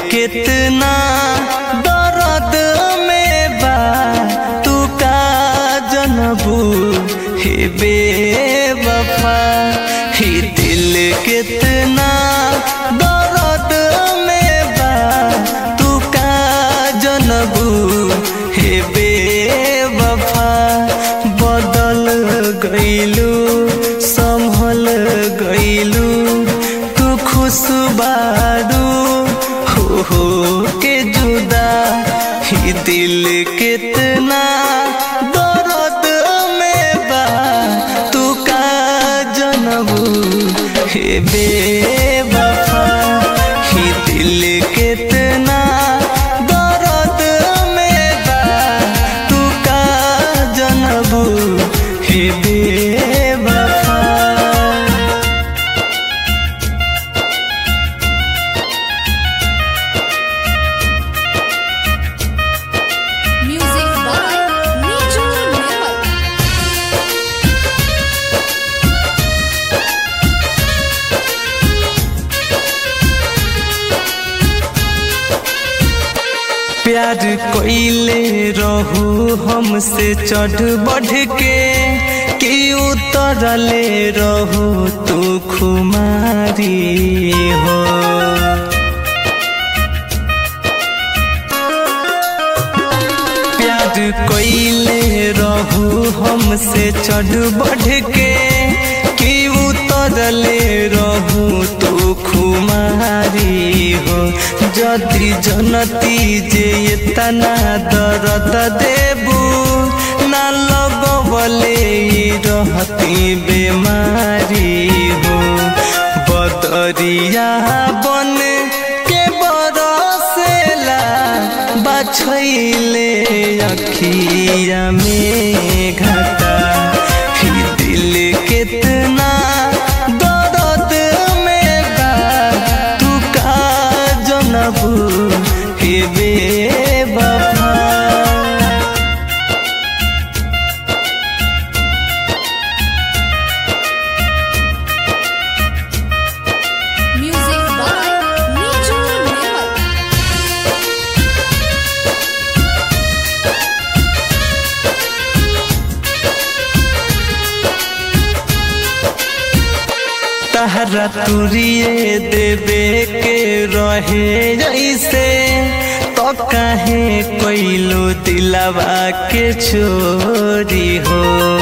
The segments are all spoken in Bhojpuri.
कितना दर्द में बा तू का जनबू हे बेवफा ही दिल कितना दर्द में बा तू का जनबू हे बेवफा बदल गईलू संभल गईलू तू खुश बारू हो हो के जुदा ही दिल कितना दर्द में बा तू का जनबू हे बेवफा ही दिल कितना दर्द में बा तू का जनबू हे बेवफा Music by Niju Newell. प्यार कोइले रहू हमसे चढ़ बढ़ के कि उतरले रहू तू खुमारी हो प्यार कोइले रहू हमसे चढ़ बढ़ के कि उतरले रहू तू खुमारी हो जदि जनती जे इतना दर्द देबू ना लगवले ई रहती बेमारी हो बदरिया बन के बरसेला बछैले अखिया में घटा ही दिल कितना दर्द में बा तू का जनबू हे बेवफा Music by Niju Newell. तहरा तुरिए देवे के रहे जैसे तो काहे कोइलो दिलावा के चोरी हो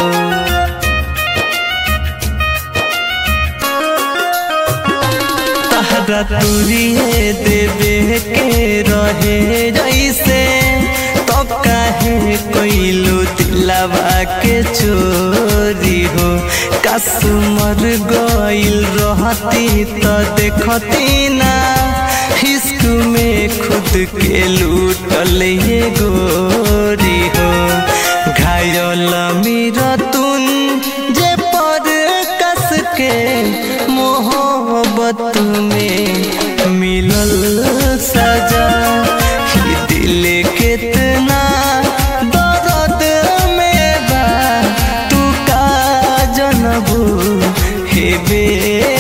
तहरा तुरिए देवे के रहे जैसे तो काहे कोइलो दिलावा के चोरी हो कसमर गइल रहती तो देखती ना हिस्क में खुद के लूटल ये गोरी हो घायल मेरा तुन जे पर कस के मोहब्बत में मिलल सजा ही दिल कितना दर्द में बा तू का जनबू हे बे